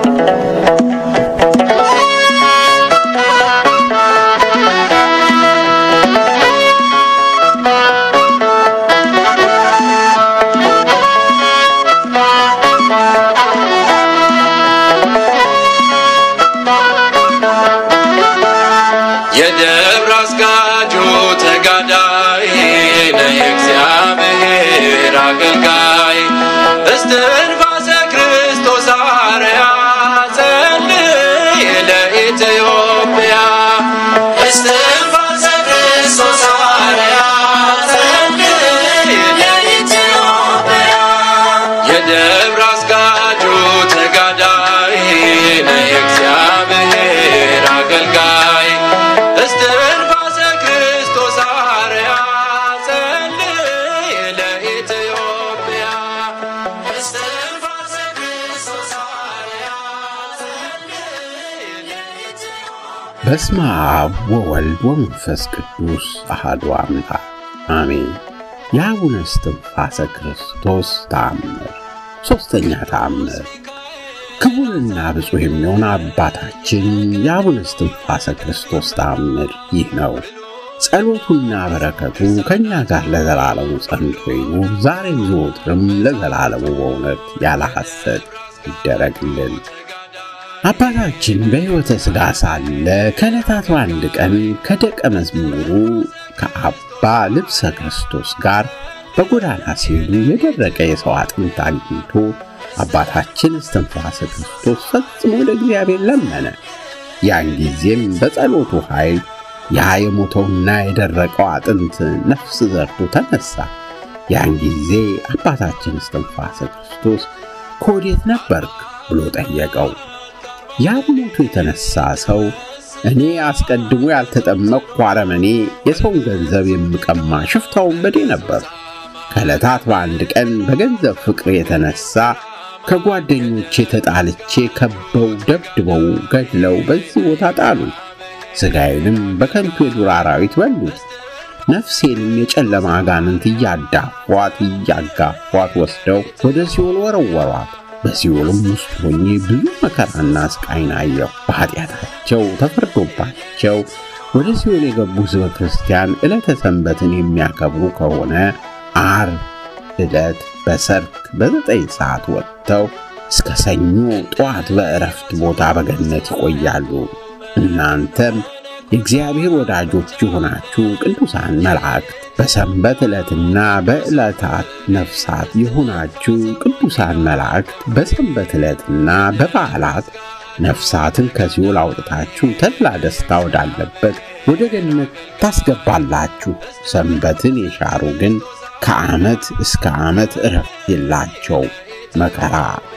የደብረ አስጋጁ ተጋዳይ ነህ የእግዚአብሔር አገልጋይ እስትንፋሰ ክርስቶስ አርያ ጸልይ ለኢትዮጵያ እስትንፋሰ ክርስቶስ አርያ ጸልይ ለኢትዮጵያ የደብረ አስጋጁ ተጋዳይ ነህ የእግዚአብሔር አገልጋይ እስትንፋሰ ክርስቶስ አርያ ጸልይ ለኢትዮጵያ እስትንፋሰ ክርስቶስ አርያ ጸልይ ለኢትዮጵያ በስመ አብ ወወልድ ወመንፈስ ቅዱስ አሐዱ አምላክ አሜን። የአቡነ እስትንፋሰ ክርስቶስ ተአምር ሦስተኛ ተአምር ክቡርና ብፁዕ የሚሆን አባታችን የአቡነ እስትንፋሰ ክርስቶስ ተአምር ይህ ነው። ጸሎቱና በረከቱ ከእኛ ጋር ለዘላለሙ ጸንቶ ይኑር፣ ዛሬም ዘወትርም ለዘላለሙ በእውነት ያለ ሐሰት ይደረግልን። አባታችን በሕይወተ ሥጋ ሳለ ከዕለታት በአንድ ቀን ከደቀ መዝሙሩ ከአባ ልብሰ ክርስቶስ ጋር በጎዳና ሲሄዱ የደረቀ የሰው አጥንት አግኝቶ አባታችን እስትንፋሰ ክርስቶስ ፈጽሞ ወደ እግዚአብሔር ለመነ። ያን ጊዜም በጸሎቱ ኃይል ያ የሞተውና የደረቀው አጥንት ነፍስ ዘርቶ ተነሳ። ያን ጊዜ አባታችን እስትንፋሰ ክርስቶስ ከወዴት ነበርክ ብሎ ጠየቀው። ያ ሞቱ የተነሳ ሰው እኔ አስቀድሞ ያልተጠመቅኩ አረመኔ፣ የሰውን ገንዘብ የምቀማ ሽፍታ ወንበዴ ነበር። ከዕለታት በአንድ ቀን በገንዘብ ፍቅር የተነሳ ከጓደኞቼ ተጣልቼ ከበው ደብድበው ገድለው በዚህ ቦታ ጣሉ። ሥጋዬንም በከንቱ የዱር አራዊት በሉት። ነፍሴንም የጨለማ አጋንንት እያዳፏት እያጋፏት ወስደው ወደ ሲኦል ወረወሯት። በሲኦልም ውስጥ ሆኜ ብዙ መከራና ስቃይን አየሁ። በኃጢአታቸው ተፈርዶባቸው ወደ ሲኦል የገቡ ሕዝበ ክርስቲያን ዕለተ ሰንበትን የሚያከብሩ ከሆነ ዓርብ ዕለት በሰርክ በዘጠኝ ሰዓት ወጥተው እስከ ሰኞ ጠዋት በእረፍት ቦታ በገነት ይቆያሉ። እናንተም የእግዚአብሔር ወዳጆች የሆናችሁ ቅዱሳን መላእክት በሰንበት ዕለትና በዕለታት ነፍሳት የሆናችሁ ቅዱሳን መላእክት በሰንበት ዕለትና በበዓላት ነፍሳትን ከሲኦል አውጥታችሁ ተድላ ደስታ ወዳለበት ወደ ገነት ታስገባላችሁ። ሰንበትን የሻሩ ግን ከዓመት እስከ ዓመት እረፍት የላቸው፣ መከራ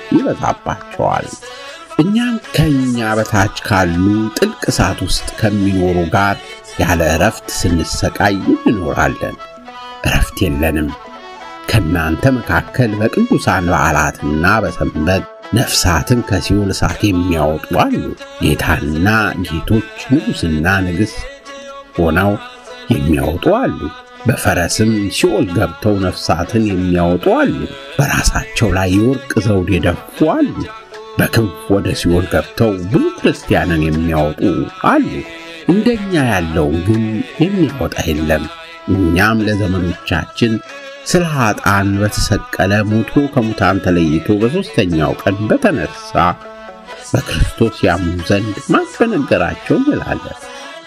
ይበዛባቸዋል። እኛም ከእኛ በታች ካሉ ጥልቅ እሳት ውስጥ ከሚኖሩ ጋር ያለ እረፍት ስንሰቃይ እንኖራለን። እረፍት የለንም። ከእናንተ መካከል በቅዱሳን በዓላትና በሰንበት ነፍሳትን ከሲኦል እሳት የሚያወጡ አሉ። ጌታና ጌቶች ንጉሥና ንግሥት ሆነው የሚያወጡ አሉ። በፈረስም ሲኦል ገብተው ነፍሳትን የሚያወጡ አሉ። በራሳቸው ላይ የወርቅ ዘውድ የደፉ አሉ። በክንፍ ወደ ሲኦል ገብተው ብዙ ክርስቲያንን የሚያወጡ አሉ። እንደኛ ያለውን ግን የሚያወጣ የለም። እኛም ለዘመዶቻችን ስለ ኃጥአን በተሰቀለ ሞቶ ከሙታን ተለይቶ በሦስተኛው ቀን በተነሳ በክርስቶስ ያምኑ ዘንድ ማን በነገራቸው እንላለን።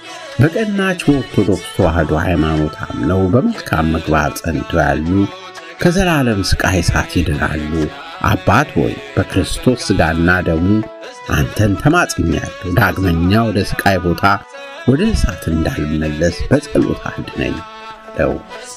በቀናች በኦርቶዶክስ ተዋሕዶ ሃይማኖት አምነው በመልካም ምግባር ጸንተው ያሉ ከዘላለም ሥቃይ እሳት ይድናሉ። አባት ሆይ በክርስቶስ ሥጋና ደሙ አንተን ተማጽኛለሁ። ዳግመኛ ወደ ሥቃይ ቦታ ወደ እሳት እንዳልመለስ በጸሎት አድነኝ አለው።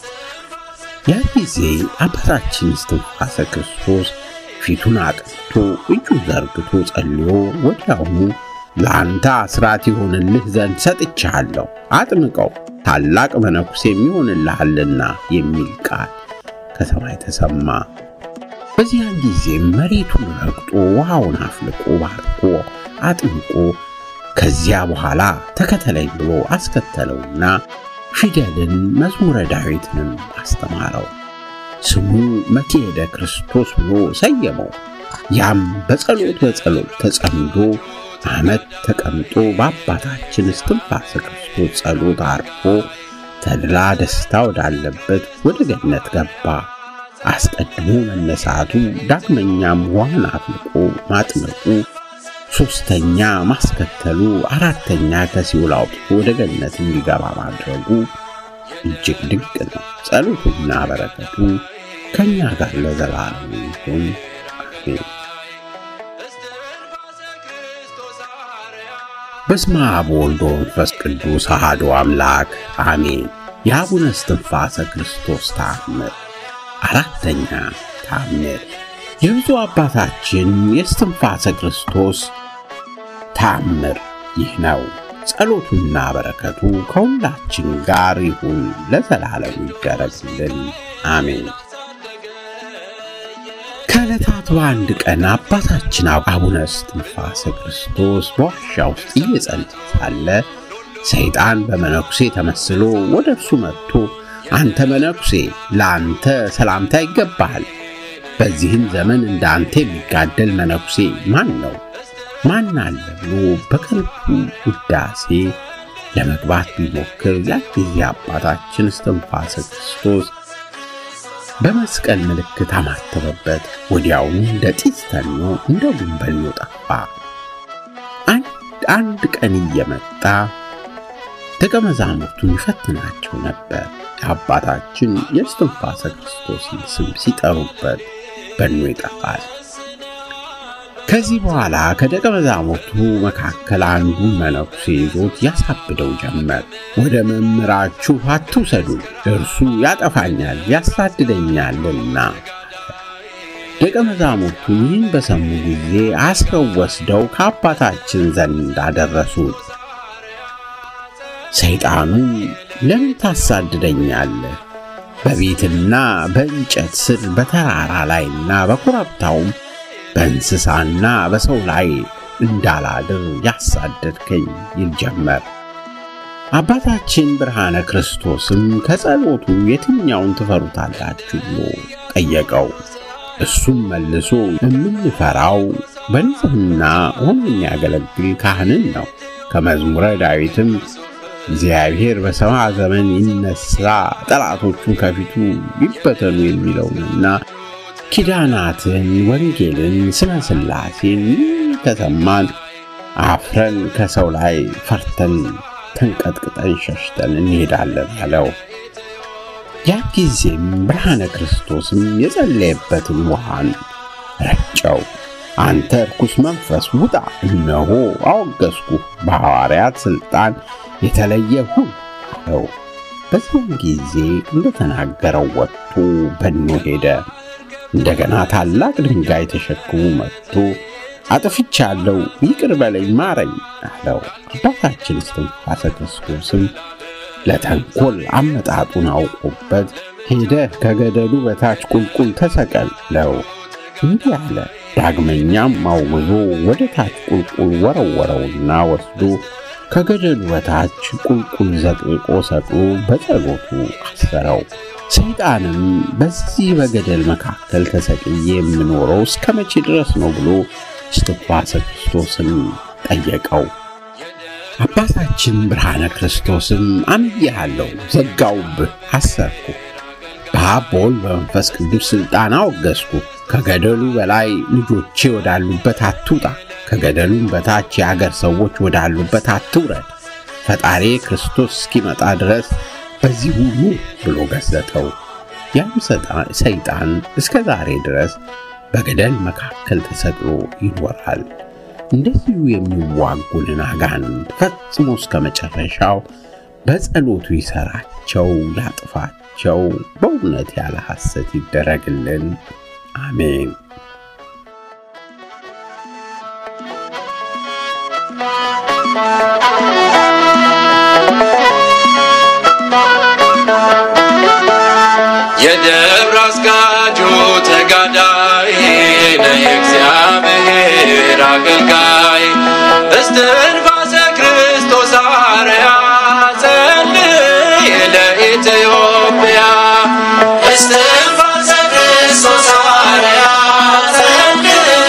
ያ ጊዜ አባታችን እስትንፋሰ ክርስቶስ ፊቱን አቅንቶ እጁን ዘርግቶ ጸልዮ ወዲያውኑ ለአንተ አስራት ይሆንልህ ዘንድ ሰጥቻለሁ፣ አጥምቀው ታላቅ መነኩሴ የሚሆንልሃልና የሚል ቃል ከሰማይ ተሰማ። በዚያን ጊዜ መሬቱን ረግጦ ውሃውን አፍልቆ ባርኮ አጥምቆ ከዚያ በኋላ ተከተለኝ ብሎ አስከተለውና ፊደልን መዝሙረ ዳዊትንም አስተማረው። ስሙ መክሄደ ክርስቶስ ብሎ ሰየመው። ያም በጸሎት በጸሎት ተጸምዶ ዓመት ተቀምጦ በአባታችን እስትንፋሰ ክርስቶስ ጸሎት አርፎ ተድላ ደስታ ወዳለበት ወደ ገነት ገባ። አስቀድሞ መነሳቱ፣ ዳግመኛም ውሃን አፍልቆ ማጥመቁ፣ ሦስተኛ ማስከተሉ፣ አራተኛ ከሲኦል አውጥቶ ወደ ገነት እንዲገባ ማድረጉ እጅግ ድንቅ ነው። ጸሎቱና በረከቱ ከእኛ ጋር ለዘላለም ይሁን አሜን። በስመ አብ ወወልድ ወመንፈስ ቅዱስ አሐዱ አምላክ አሜን። የአቡነ እስትንፋሰ ክርስቶስ ተአምር አራተኛ ተአምር የብፁዕ አባታችን የእስትንፋሰ ክርስቶስ ተአምር ይህ ነው። ጸሎቱና በረከቱ ከሁላችን ጋር ይሁን ለዘላለም ይደረግልን አሜን። ከዕለታት በአንድ ቀን አባታችን አቡነ እስትንፋሰ ክርስቶስ በዋሻ ውስጥ እየጸለየ ሳለ ሰይጣን በመነኩሴ ተመስሎ ወደ እርሱ መጥቶ አንተ መነኩሴ ለአንተ ሰላምታ ይገባሃል። በዚህም ዘመን እንደ አንተ የሚጋደል መነኩሴ ማን ነው? ማን አለ ብሎ በከንቱ ውዳሴ ለመግባት ቢሞክር ያ ጊዜ አባታችን እስትንፋሰ ክርስቶስ በመስቀል ምልክት አማተበበት። ወዲያውኑ እንደ ጢስ ተኖ እንደ ጉንበኞ ጠፋ። አንድ አንድ ቀን እየመጣ ደቀ መዛሙርቱን ይፈትናቸው ነበር። የአባታችን የእስትንፋሰ ክርስቶስን ስም ሲጠሩበት በኖ ይጠፋል። ከዚህ በኋላ ከደቀ መዛሙርቱ መካከል አንዱ መነኩሴ ይዞት ያሳብደው ጀመር። ወደ መምህራችሁ አትውሰዱን፣ እርሱ ያጠፋኛል ያሳድደኛልና። ደቀ መዛሙርቱ ይህን በሰሙ ጊዜ አስረው ወስደው ከአባታችን ዘንድ አደረሱት። ሰይጣኑ ለምን ታሳድደኛለህ? በቤትና በእንጨት ስር በተራራ ላይና በኮረብታውም በእንስሳና በሰው ላይ እንዳላድር ያሳደድከኝ ይል ጀመር። አባታችን ብርሃነ ክርስቶስም ከጸሎቱ የትኛውን ትፈሩታላችሁ ብሎ ጠየቀው። እሱም መልሶ የምንፈራው በንጽሕና ሆኖ የሚያገለግል ካህንን ነው። ከመዝሙረ ዳዊትም እግዚአብሔር በሰማ ዘመን ይነሳ፣ ጠላቶቹን ከፊቱ ይበተኑ የሚለውንና ኪዳናትን፣ ወንጌልን፣ ስመ ሥላሴን ከሰማን አፍረን ከሰው ላይ ፈርተን ተንቀጥቅጠን ሸሽተን እንሄዳለን አለው። ያ ጊዜም ብርሃነ ክርስቶስም የጸለየበትን ውሃን ረጨው። አንተ ርኩስ መንፈስ ውጣ፣ እነሆ አወገዝኩ፣ በሐዋርያት ሥልጣን የተለየ ሁን አለው። በዚያን ጊዜ እንደተናገረው ወጥቶ በኖ ሄደ። እንደገና ታላቅ ድንጋይ ተሸክሞ መጥቶ አጥፍቻለሁ፣ ይቅር በለኝ፣ ማረኝ አለው። አባታችን እስትንፋሰ ክርስቶስም ለተንኮል አመጣጡን አውቆበት ሄደህ ከገደሉ በታች ቁልቁል ተሰቀል ለው እንዲህ አለ። ዳግመኛም አውግዞ ወደ ታች ቁልቁል ወረወረውና ወስዶ ከገደሉ በታች ቁልቁል ዘቅዝቆ ሰቅሎ በጸሎቱ አሰረው። ሰይጣንም በዚህ በገደል መካከል ተሰቅዬ የምኖረው እስከ መቼ ድረስ ነው ብሎ እስትንፋሰ ክርስቶስን ጠየቀው። አባታችን ብርሃነ ክርስቶስም አምኜሃለሁ፣ ዘጋውብህ፣ አሰርኩ፣ በአብ በወልድ በመንፈስ ቅዱስ ሥልጣን አወገዝኩ። ከገደሉ በላይ ልጆቼ ወዳሉበት አትውጣ፣ ከገደሉም በታች የአገር ሰዎች ወዳሉበት አትውረድ። ፈጣሪ ክርስቶስ እስኪመጣ ድረስ በዚህ ሁሉ ብሎ ገሰጠው። ያም ሰይጣን እስከ ዛሬ ድረስ በገደል መካከል ተሰቅሎ ይኖራል። እንደዚሁ የሚዋጉንን አጋንንት ፈጽሞ እስከ መጨረሻው በጸሎቱ ይሰራቸው፣ ያጥፋቸው። በእውነት ያለ ሐሰት ይደረግልን። አሜን። የደብረ አስጋጁ ተጋዳይ ነህ የእግዚአብሔር አገልጋይ እስትንፋሰ ክርስቶስ አርያ ጸልይ ለኢትዮጵያ እስትንፋሰ ክርስቶስ አርያ ጸልይ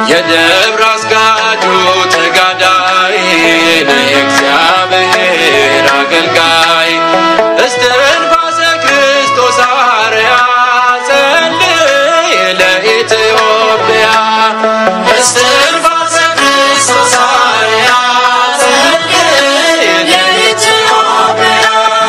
የደብረ አስጋጁ ተጋዳይ ነህ እግዚአብሔር አገልጋይ እስትንፋሰ ክርስቶስ አርያ ጸልይ ለኢትዮጵያ እስትንፋሰ ክርስቶስ አርያ ጸልይ ለኢትዮጵያ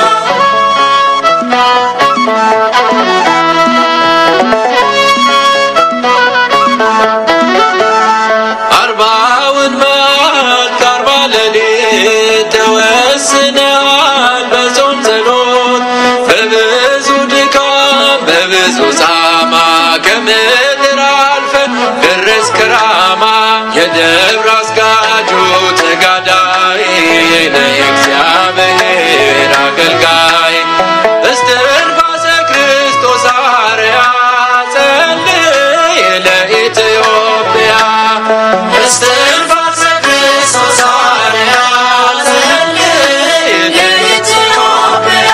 አርባውን መዓልት አርባ ሌሊት ተወስነዋል በጾም ጸሎት በብዙ ድካም በብዙ ጻማ ከምድር አልፈ ደረስክ ራማ የደብረ አስጋጁ ተጋዳይ ነህ እግዚአብሔር አገልጋይ እስትንፋሰ ክርስቶስ አርያ ጸልይ ለኢትዮጵያ እስትንፋሰ ክርስቶስ አርያ ጸልይ ለኢትዮጵያ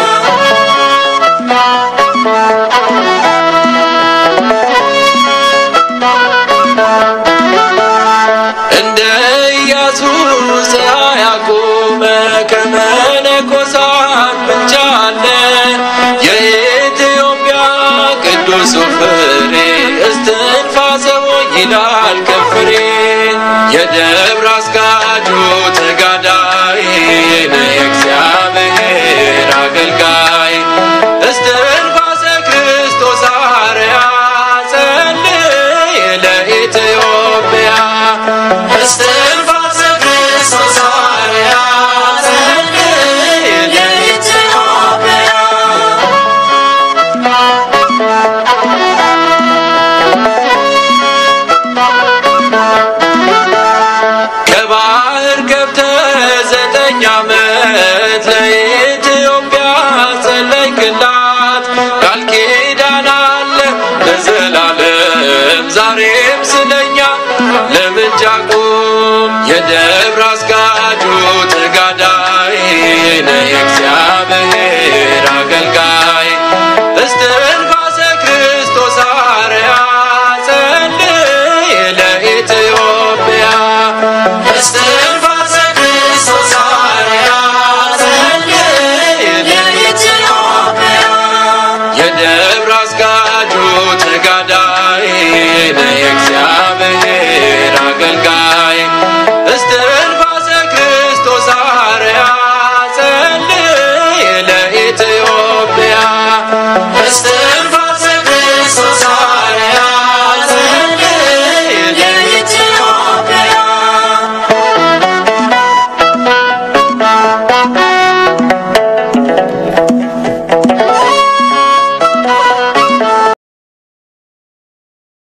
እንደ ኢያሱ ፀሐይ አቆመ ከመነኮሳት ምንጭ አለ የኢትዮጵያ ቅዱሱ ፍሬ እስትንፋሰ ይላል ከፍሬ የደብረ አስጋጁ ተጋዳይ ነህ እግዚአብሔር አገልጋይ እስትንፋሰ ክርስቶስ አርያ ጸልይ ለኢትዮጵያ እስትንፋሰ ክርስቶስ አርያ ጸልይ ለኢትዮጵያ ከባህር ገብተህ ዘጠኝ ዓመት ለኢትዮጵያ ጸለይክላት ቃል ኪዳን አለ ለዘላለም ዛሬም ስለኛ ለምልጃ ቁም የደ